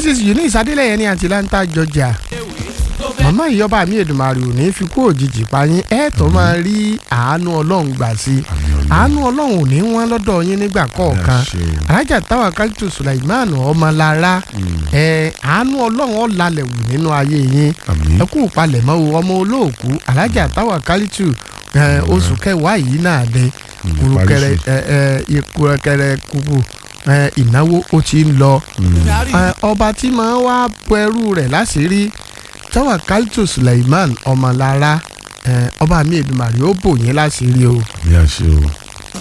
mrs eunice adélẹ́yẹ ní atlanta georgia màmá ìyọba mi èdùmàrè ò ní fi kú òjijì pa yín ẹ tó máa rí àánú ọlọ́run gbà sí i àánú ọlọ́run ò ní wọ́n lọ́dọ̀ yín nígbà kọ̀ọ̀kan alájà táwa kálítù sulaiman ọmọlára ẹ àánú ọlọ́run ọ̀làlẹ̀ wù nínú ayé yín ẹ kú palẹ̀mọ́ o ọmọ olóòkú alájà táwa kálítù oṣù kẹwàá yìí náà dé kúrúkẹrẹ ìkúrẹkẹrẹ kúkú ìnáwó ó ti ń lọ ọba tí máa wá bọ ẹrú rẹ̀ láṣìírí táwa kálítù suleiman ọmọlára ọba mi èdùmàrè ó bò yín láṣìírí o. bí a ṣe o.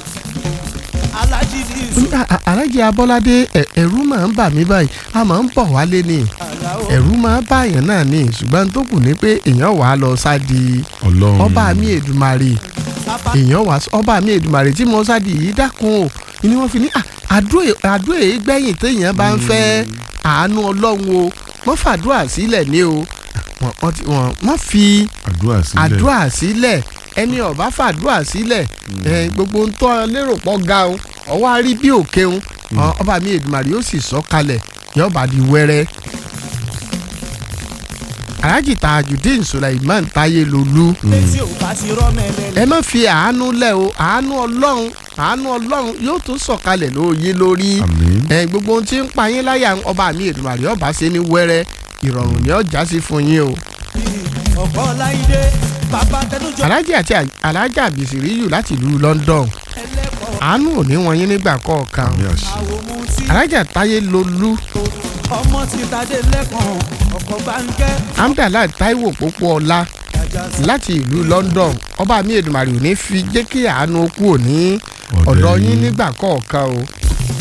alájí abọ́ládé ẹ̀rú máa ń bà mí báyìí a máa ń bọ̀ wálé ni ẹ̀rú máa ń báyàn náà ni ṣùgbọ́n tó kù ní pé èèyàn wàá lọ sádi ọba mi èdùmàrè èèyàn wàá ọba mi èdùmàrè tí mo sádi yìí dákun o ni wọ́n fi ní àdúrà èyí gbẹ̀yìn téèyàn bá ń fẹ́ àánú ọlọ́run o wọ́n fàdúrà sílẹ̀ ní o wọ́n fi àdúrà sílẹ̀ ẹni ọba fàdúrà sílẹ̀ gbogbo ń tọ́ lérò pọ̀ ga o ọwọ́ àrí bí òkè ń ọba mi èdùmàrè yóò sì sọ kalẹ̀ yọba di wẹ́rẹ́ alhaji tajudeen suleiman taye lolu ẹ má fi àánú lẹ̀ o àánú ọlọ́run àánú ọlọ́run yóò tún sọ̀kalẹ̀ lóye lórí ẹ gbogbo ohun tí ń pa yín láyà ọba mi èdùmàrè ọba ṣe ní wẹ́rẹ́ ìrọ̀rùn ni ó já sí fún yín o. alhaji àti alhaji abisiriyu láti ìlú london àánú ò ní wọn yín nígbà kọ̀ọ̀kan alhaji taye lolu ọmọ ti tadé lẹ́kàn ọkọ̀ bánkẹ́. amdala taiwo pópó ọlá láti ìlú london ọba mi èdùmàrè ò ní fi jẹ́ kí àánú kú òní ọ̀dọ̀ yín nígbà kọ̀ọ̀kan o